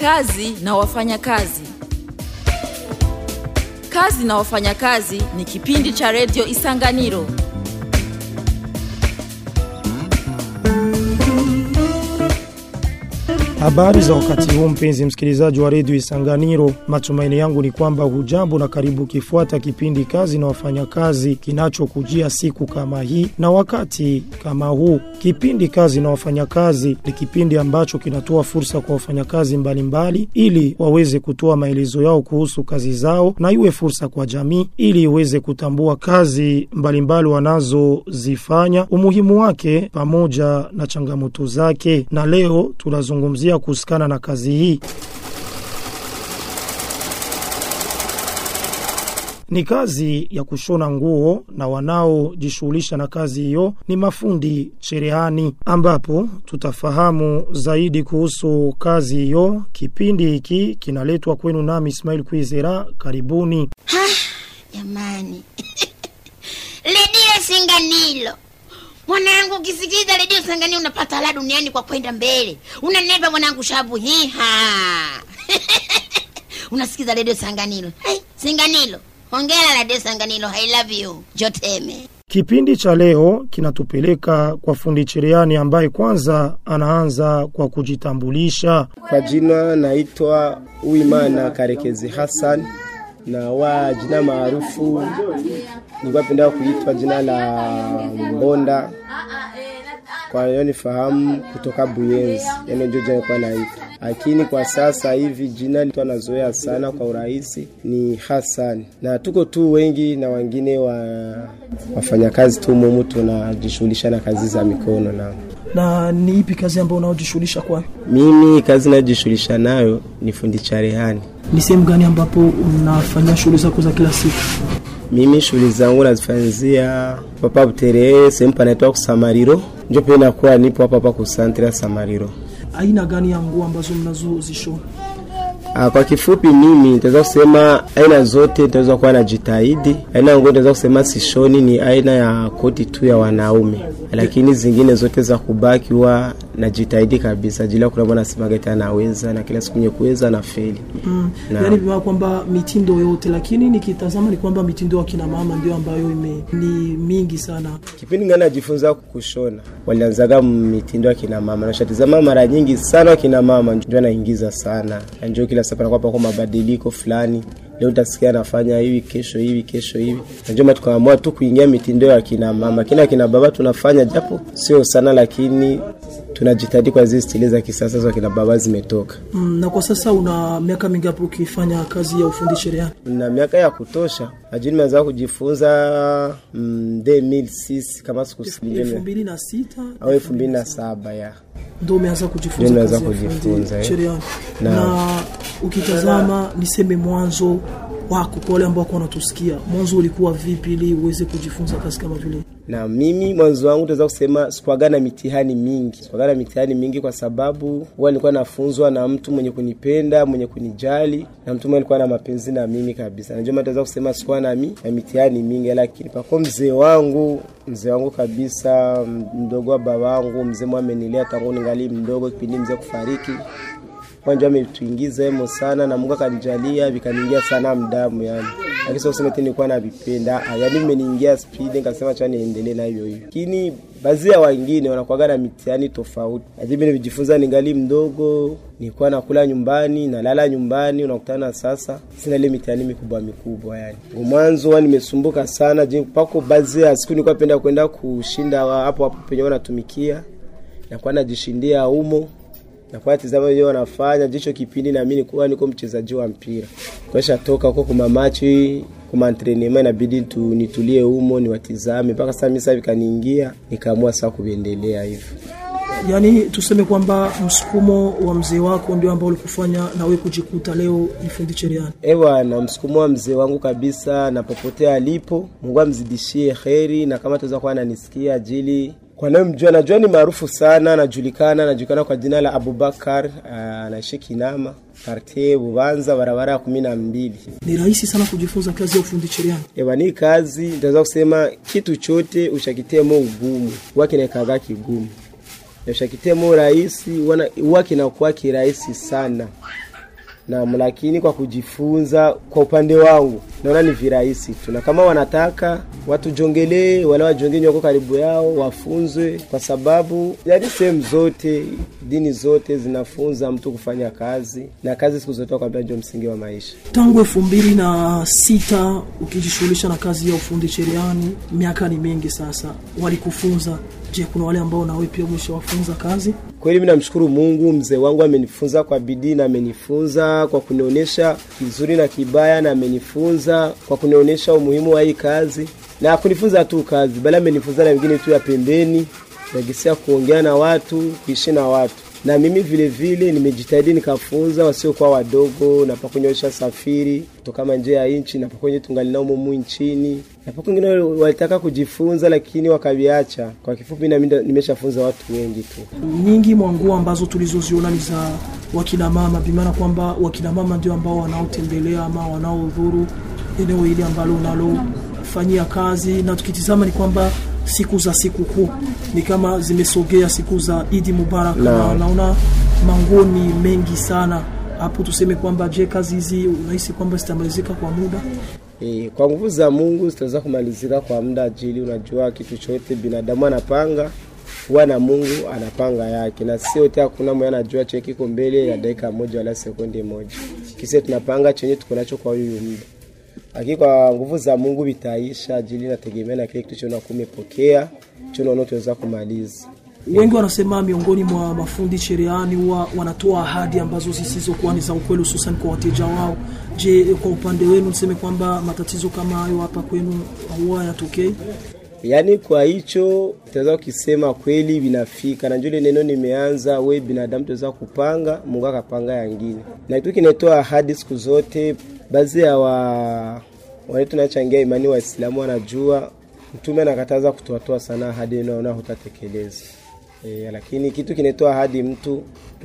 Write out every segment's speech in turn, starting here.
Kazi na wafanyakazi. Kazi na wafanyakazi ni kipindi cha redio Isanganiro. Habari za wakati huu mpenzi msikilizaji wa redio Isanganiro, matumaini yangu ni kwamba hujambo na karibu kifuata kipindi kazi na wafanyakazi kinachokujia siku kama hii na wakati kama huu. Kipindi kazi na wafanyakazi ni kipindi ambacho kinatoa fursa kwa wafanyakazi mbalimbali ili waweze kutoa maelezo yao kuhusu kazi zao na iwe fursa kwa jamii ili iweze kutambua kazi mbalimbali wanazozifanya, umuhimu wake pamoja na changamoto zake. Na leo tunazungumzia kuhusikana na kazi hii. Ni kazi ya kushona nguo na wanaojishughulisha na kazi hiyo ni mafundi cherehani, ambapo tutafahamu zaidi kuhusu kazi hiyo. Kipindi hiki kinaletwa kwenu nami Ismail Kwizera. Karibuni. Jamani, redio Singanilo mwanangu, ukisikiza redio Singanilo unapata la duniani kwa kwenda mbele. Unanepa mwanangu, shabu hiha unasikiza redio Sanganilo. Hey, Singanilo, hongera redio Sanganilo, I love you. Joteme. Kipindi cha leo kinatupeleka kwa fundi cherehani ambaye kwanza anaanza kwa kujitambulisha. Kwa jina naitwa Uimana Karekezi Hassan na wa jina maarufu nilikuwa pendea kuitwa jina la Mbonda, kwa hiyo nifahamu kutoka Buyenzi, yani ndio jina nilikuwa naitwa, lakini kwa sasa hivi jina lito nazoea sana kwa urahisi ni Hassan, na tuko tu wengi na wengine wa wafanyakazi tu mumu tunajishughulisha na kazi za mikono na Na ni ipi kazi ambayo unaojishughulisha kwayo? mimi kazi najishughulisha nayo ni fundi cherehani. Ni sehemu gani ambapo unafanyia shughuli zako za kila siku? Mimi shughuli zangu nazifanyizia papa Buterere, sehemu panaitwa Kusamariro, ndio pia nakuwa nipo hapa hapa kusantre ya Samariro. Aina gani ya nguo ambazo mnazozishona? Ah, kwa kifupi mimi nitaweza kusema aina zote nitaweza kuwa najitahidi. Aina ya nguo nitaweza kusema sishoni ni aina ya koti tu ya wanaume, lakini zingine zote za kubaki huwa najitahidi kabisa. Ajili ya kuna bwana semaga eti anaweza na kila siku nye kuweza na feli Mm. Na- Yaani vima kwamba mitindo yote, lakini nikitazama ni kwamba mitindo ya kina mama ndio ambayo ime, ni mingi sana. Kipindi ngani najifunza kushona, walianzaga mitindo ya kina mama, nashatizama mara nyingi sana wakina mama ndio anaingiza sana, Na ndio kila siku anakuwa pako mabadiliko fulani. Leo utasikia anafanya hivi, kesho hivi, kesho hivi, na ndio maana tukaamua tu kuingia mitindo ya kina mama. Kina kina baba tunafanya japo sio sana, lakini tunajitahidi kwa zile stili za kisasa za kina baba zimetoka. Mm, na kwa sasa una miaka mingapi ukifanya kazi ya ufundi cherehani? na miaka ya kutosha ajili nimeanza kujifunza mm, 2006 kama elfu sikusikilize mbili na sita au elfu mbili na saba ya ndo umeanza kujifunza Ndio kazi ya nimeanza ufundi kujifunza, eh. cherehani. Na- Na ukitazama niseme mwanzo wako kwa wale ambao wako wanatusikia, mwanzo ulikuwa vipi ili uweze kujifunza kazi kama vile? na mimi mwanzo wangu tunaweza kusema sikuaga na mitihani mingi sikuaga na mitihani mingi kwa sababu huwa nilikuwa nafunzwa na mtu mwenye kunipenda mwenye kunijali na mtu mwenye alikuwa na mapenzi na mimi kabisa najua maana tunaweza kusema sikuwa na, mi, na mitihani mingi lakini pako mzee wangu mzee wangu kabisa mdogo wa baba wangu mzee mwa amenilea tangu ningali mdogo kipindi mzee kufariki kwanja ametuingiza hemo sana na Mungu akanijalia vikaniingia sana mdamu yani. Lakini sio kusema tena nilikuwa navipenda. Ah, Yaani mmeniingia speed nikasema cha niendelee na hivyo hivyo. Lakini baadhi ya wengine wanakuwaga na mitihani tofauti. Lakini mimi nilijifunza ningali mdogo, nilikuwa nakula nyumbani, nalala nyumbani, unakutana sasa sina ile mitihani mikubwa mikubwa yani. Mwanzo wa nimesumbuka sana, je, pako baadhi ya siku nilikuwa napenda kwenda kushinda wa- hapo hapo penye wanatumikia. Nakuwa najishindia humo nakuwa tizama wenyewe wanafanya jicho kipindi na mimi nikuwa niko mchezaji wa mpira kwesha toka huko kuma machi kuma entrenema inabidi tu, nitulie humo niwatizame mpaka sasa mimi sasa vikaniingia nikaamua sasa kuendelea hivyo Yaani tuseme kwamba msukumo wa mzee wako ndio ambao ulikufanya na wewe kujikuta leo ni fundi cherehani. ewa na msukumo wa mzee wangu kabisa na popote alipo Mungu amzidishie heri na kama tuweza kuwa ananisikia ajili kwa naye mjua najua ni maarufu sana anajulikana anajulikana kwa jina la Abubakar ah, anaishi Kinama kartie Bubanza barabara ya kumi na mbili Ni rahisi sana kujifunza kazi ya ufundi cherehani. Ewa ni kazi nitaweza kusema kitu chote ushakitemo ugumu huwa kinaikaga kigumu Na ushakitemo rahisi wana- huwa kinakuwa kirahisi sana Naam, lakini kwa kujifunza, kwa upande wangu naona ni virahisi tu, na kama wanataka watujongelee, wala wajongenye wako karibu yao, wafunzwe, kwa sababu yani sehemu zote, dini zote zinafunza mtu kufanya kazi, na kazi siku zote wakwambia ndio msingi wa maisha. Tangu elfu mbili na sita ukijishughulisha na kazi ya ufundi cherehani, miaka ni mingi sasa, walikufunza. Je, kuna wale ambao nawe pia umeshawafunza kazi? Kweli mimi namshukuru Mungu, mzee wangu amenifunza kwa bidii na amenifunza kwa kunionyesha kizuri na kibaya, na amenifunza kwa kunionyesha umuhimu wa hii kazi, na kunifunza tu kazi, bali amenifunza na wengine tu ya pembeni, nagisia kuongea na watu, kuishi na watu na mimi vile vile nimejitahidi nikafunza wasiokuwa wadogo, napakunyosha safiri kutoka nje ya nchi, napakwenye tungali nao mumu nchini, napako wengine walitaka kujifunza lakini wakaviacha. Kwa kifupi, na mimi nimeshafunza watu wengi tu. Nyingi mwa nguo ambazo tulizoziona ni za wakina mama, bimaana kwamba wakina mama ndio ambao wanaotembelea ama wanaodhuru eneo hili ambalo unalofanyia kazi, na tukitizama ni kwamba siku za sikukuu ni kama zimesogea siku za Idi Mubarak, na naona manguo ni mengi sana hapo. Tuseme kwamba je, kazi hizi unahisi kwamba zitamalizika kwa muda? E, kwa nguvu za Mungu zitaweza kumalizika kwa muda ajili, unajua kitu chote binadamu anapanga huwa na Mungu anapanga yake, na sio yote, hakuna mwenye anajua chenye kiko mbele ya dakika moja wala sekunde moja. Kise tunapanga chenye tuko nacho kwa huyu muda lakini kwa nguvu za Mungu vitaisha, ajili nategemea na kile kitu chona kumepokea chona tunaweza kumaliza. Wengi wanasema miongoni mwa mafundi cherehani huwa wanatoa ahadi ambazo zisizokuwa ni za ukweli, hususan kwa wateja wao. Je, kwa upande wenu niseme kwamba matatizo kama hayo hapa kwenu huwa yatokei? Yaani kwa hicho tutaweza ukisema kweli vinafika na njole neno nimeanza, we binadamu tuweza kupanga, Mungu akapanga yangine, na kitu kinatoa ahadi siku zote. Baadhi ya wa wale tunachangia imani Waislamu wanajua Mtume anakataza kutoatoa sana ahadi naona hutatekeleza. E, lakini kitu kinatoa ahadi mtu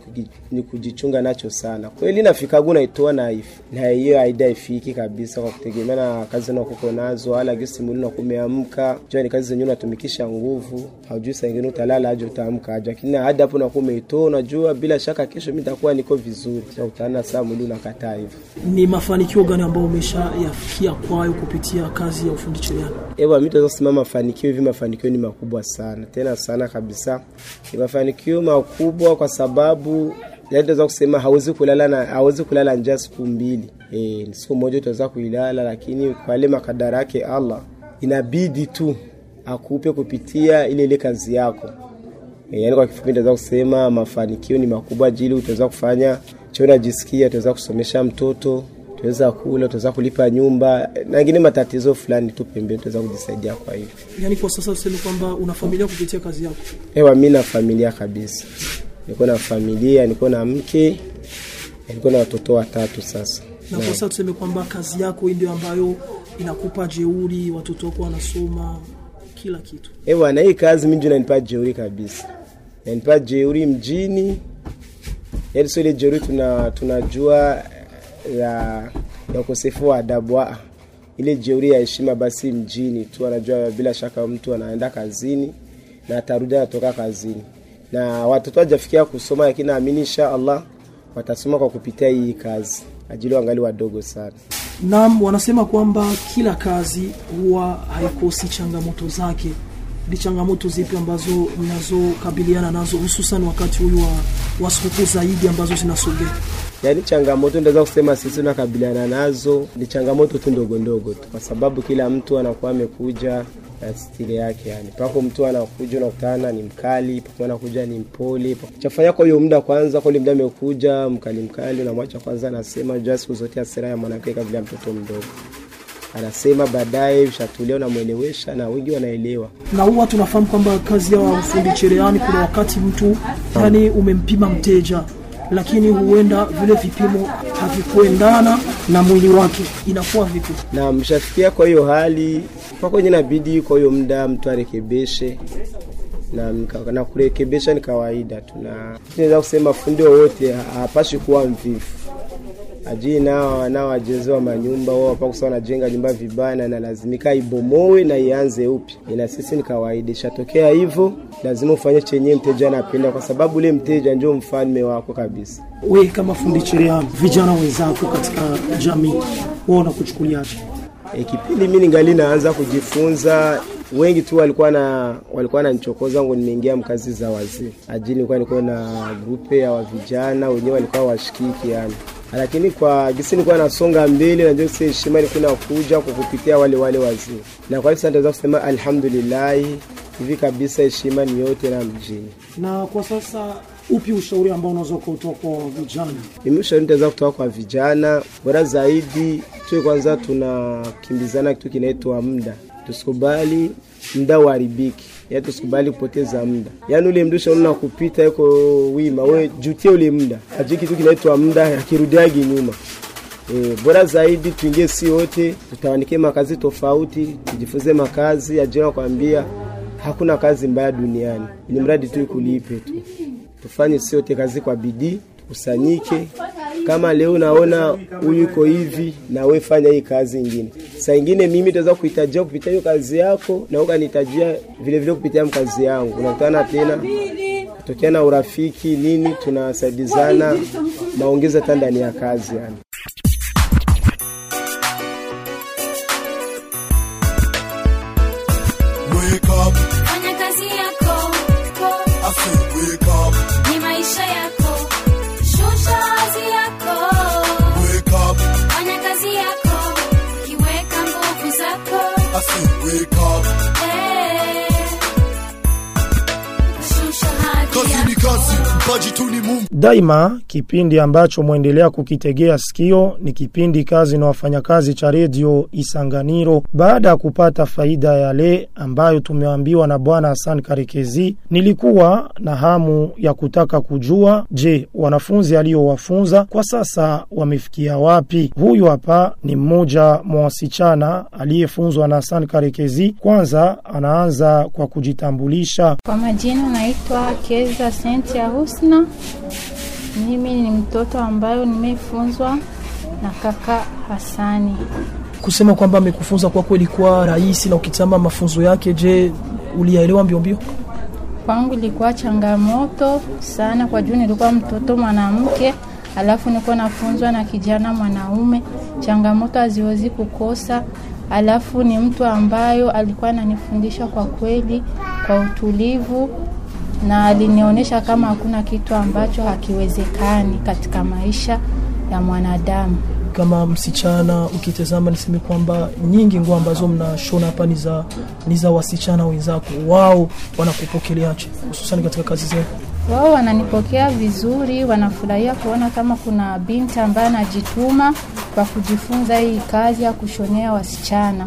ni kujichunga nacho sana. Kweli nafikagu naitoa na if, na hiyo haida ifiki kabisa kwa kutegemea na kazi na kuko nazo, wala gisi mwili na kumeamka. Jua ni kazi zenyewe unatumikisha nguvu, haujui saa nyingine utalala aje utaamka aje. Lakini hadi hapo nakuwa umeitoa, unajua bila shaka kesho mimi nitakuwa niko vizuri. Sasa utaana saa mwili unakataa hivyo. Ni mafanikio gani ambayo umeshayafikia kwayo kupitia kazi ya ufundi cherehani? Ewa, mimi tunaweza kusema mafanikio hivi, mafanikio ni makubwa sana, tena sana kabisa. Ni mafanikio makubwa kwa sababu yaani tunaweza kusema hawezi kulala na hawezi kulala njaa siku mbili. E, siku moja utaweza kuilala, lakini kwa ile makadara yake Allah inabidi tu akupe kupitia ile ile kazi yako. E, yaani kwa kifupi tunaweza kusema mafanikio ni makubwa ajili utaweza kufanya cho unajisikia, utaweza kusomesha mtoto tuweza kula, tuweza kulipa nyumba na ngine matatizo fulani tu pembeni, tuweza kujisaidia. Kwa hivyo, Yaani kwa sasa tuseme kwamba una familia kupitia kazi yako? ewa, mimi na familia kabisa, niko na familia, niko na mke, niko na watoto watatu sasa. Na kwa sasa tuseme kwamba kazi yako hii ndio ambayo inakupa jeuri, watoto wako wanasoma kila kitu. Ewa, na hii kazi mimi ndio inanipa jeuri kabisa, inanipa jeuri mjini, yaani sio ile jeuri tuna tunajua ya ya ukosefu wa adabu ah, ile jeuri ya heshima basi mjini tu, anajua bila shaka mtu anaenda kazini na atarudi anatoka kazini, na watoto hawajafikia kusoma, lakini naamini insha Allah watasoma kwa kupitia hii kazi, ajili wangali wadogo sana. Naam, wanasema kwamba kila kazi huwa haikosi changamoto zake. Ni changamoto zipi ambazo mnazokabiliana nazo hususan wakati huyu wa, wa sikukuu zaidi ambazo zinasogea? Yaani changamoto ndaweza kusema sisi tunakabiliana nazo ni changamoto tu ndogo ndogo tu, kwa sababu kila mtu anakuwa amekuja na stili yake. Yani pako mtu anakuja unakutana ni mkali, pako anakuja ni mpole. Chafanya kwa hiyo muda kwanza, kwa ile muda amekuja mkali mkali, unamwacha kwanza, anasema jua siku zote hasira ya mwanamke kabla mtoto mdogo anasema baadaye ushatulia, unamwelewesha na wengi wanaelewa. Na huwa tunafahamu kwamba kazi ya ufundi cherehani, kuna wakati mtu yani umempima mteja lakini huenda vile vipimo havikuendana na mwili wake, inakuwa vipi? Na mshafikia kwa hiyo hali kwa kwenye inabidi kwa hiyo muda mtu arekebeshe na, nika- na kurekebesha ni kawaida tu, na tunaweza kusema fundi wowote hapashi kuwa mvivu, ajili nao nao wajenzi wa manyumba wao hapa kusa wanajenga nyumba vibaya na inalazimika ibomowe na ianze upya. Ina sisi ni kawaida, ishatokea hivyo, lazima ufanye chenye mteja anapenda, kwa sababu ule mteja ndio mfalme wako kabisa. We kama fundi cherehani, vijana wenzako katika jamii wao wanakuchukuliaje? E, kipindi mimi ningali naanza kujifunza wengi tu walikuwa na walikuwa wananichokoza ngo nimeingia mkazi za wazee ajili nilikuwa niko na grupe ya wa vijana wenyewe walikuwa washikiki yani lakini kwa gisi nilikuwa nasonga mbele na ndio heshima ilikuwa inakuja kwa kupitia wale wale wazee na kwa hiyo sasa naweza kusema alhamdulillah hivi kabisa heshima ni yote na mjini Na kwa sasa upi ushauri ambao unaweza kutoa kwa vijana? mimi ushauri nitaweza kutoka kwa vijana bora zaidi tuwe kwanza tunakimbizana kitu kinaitwa muda tusikubali muda uharibiki yaani tusikubali kupoteza muda yaani ule muda ushaona kupita yuko wima we jutie ule muda ajui kitu kinaitwa muda akirudiagi nyuma E, bora zaidi tuingie si wote tutawandikie makazi tofauti tujifunze makazi ajira kwambia hakuna kazi mbaya duniani ni mradi tu ikulipe tu tufanye si wote kazi kwa bidii tukusanyike kama leo naona huyu iko hivi na we fanya hii kazi ingine saa ingine mimi taweza kuhitajia kupitia hiyo kazi yako na ukanihitajia vile vile kupitia kazi yangu unakutana tena kutokea na urafiki nini tunasaidizana maongezi hata ndani ya kazi yani Wake up, Fanya kazi yako, I said wake up, ni maisha yako, shusha hadhi yako. wake up, Fanya kazi yako, kiweka nguvu zako. I said wake up. Eh. Shusha hadhi Kazi ni yako. kazi, mpaji tu ni Mungu. Daima kipindi ambacho mwendelea kukitegea sikio ni kipindi kazi na wafanyakazi cha redio Isanganiro. Baada ya kupata faida yale ambayo tumeambiwa na bwana Hassan Karekezi, nilikuwa na hamu ya kutaka kujua, je, wanafunzi aliyowafunza kwa sasa wamefikia wapi? Huyu hapa ni mmoja mwa wasichana aliyefunzwa na Hassan Karekezi. Kwanza anaanza kwa kujitambulisha. Kwa majina naitwa Keza Sentia Husna. Mimi ni mtoto ambayo nimefunzwa na kaka Hasani. Kusema kwamba amekufunza kwako ilikuwa rahisi, na ukitazama mafunzo yake, je, uliyaelewa mbio mbio? Kwangu ilikuwa changamoto sana, kwa juu nilikuwa mtoto mwanamke, alafu nilikuwa nafunzwa na kijana mwanaume. Changamoto haziwezi kukosa, alafu ni mtu ambayo alikuwa ananifundisha kwa kweli, kwa utulivu na alinionyesha kama hakuna kitu ambacho hakiwezekani katika maisha ya mwanadamu. Kama msichana ukitazama, niseme kwamba nyingi nguo ambazo mnashona hapa ni za ni za wasichana wenzako, wao wanakupokeleaje, hususani katika kazi zenu? Wao wananipokea vizuri, wanafurahia kuona kama kuna binti ambaye anajituma kwa kujifunza hii kazi ya kushonea wasichana.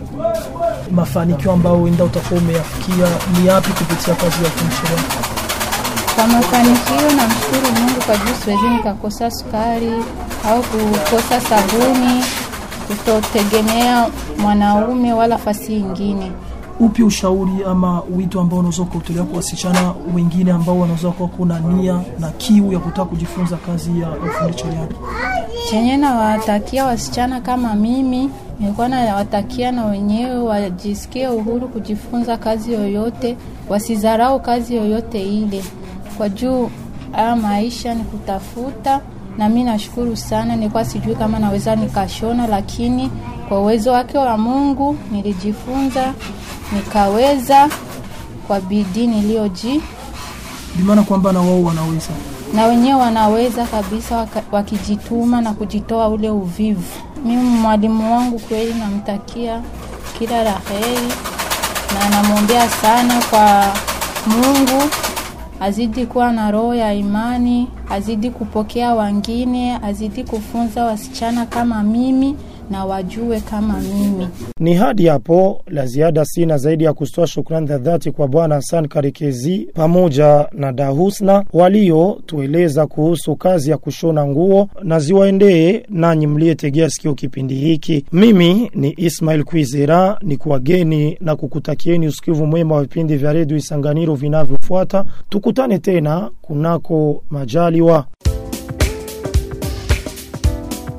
Mafanikio ambayo wenda utakuwa umeyafikia ni yapi kupitia kazi ya ufundi cherehani? Kwa mafanikio, namshukuru Mungu kwa juu siwezi nikakosa sukari au kukosa sabuni, kutotegemea mwanaume wala fasi ingine. Upi ushauri ama wito ambao unaweza kuutolea kwa wasichana wengine ambao wanaweza kuwa kuna nia na kiu ya kutaka kujifunza kazi ya ufundi cherehani? Chenye nawatakia wasichana kama mimi, nilikuwa nawatakia na wenyewe wajisikie uhuru kujifunza kazi yoyote, wasidharau kazi yoyote ile, kwa juu haya maisha ni kutafuta. Na mi nashukuru sana, nilikuwa sijui kama naweza nikashona, lakini kwa uwezo wake wa Mungu nilijifunza nikaweza kwa bidii niliyoji Bimaana kwamba na wao wanaweza na wenyewe wanaweza kabisa waka, wakijituma na kujitoa ule uvivu. Mimi mwalimu wangu kweli namtakia kila la heri na namwombea sana kwa Mungu azidi kuwa na roho ya imani, azidi kupokea wengine, azidi kufunza wasichana kama mimi na wajue kama mimi. Ni hadi hapo la ziada sina zaidi ya kutoa shukrani za dhati kwa bwana Hassan Karikezi pamoja na Dahusna waliotueleza kuhusu kazi ya kushona nguo, na ziwaendee nanyi mliyetegea sikio kipindi hiki. Mimi ni Ismail Kwizera, ni kuwageni na kukutakieni usikivu mwema wa vipindi vya redio Isanganiro vinavyofuata. Tukutane tena kunako majaliwa.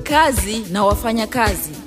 kazi na wafanyakazi.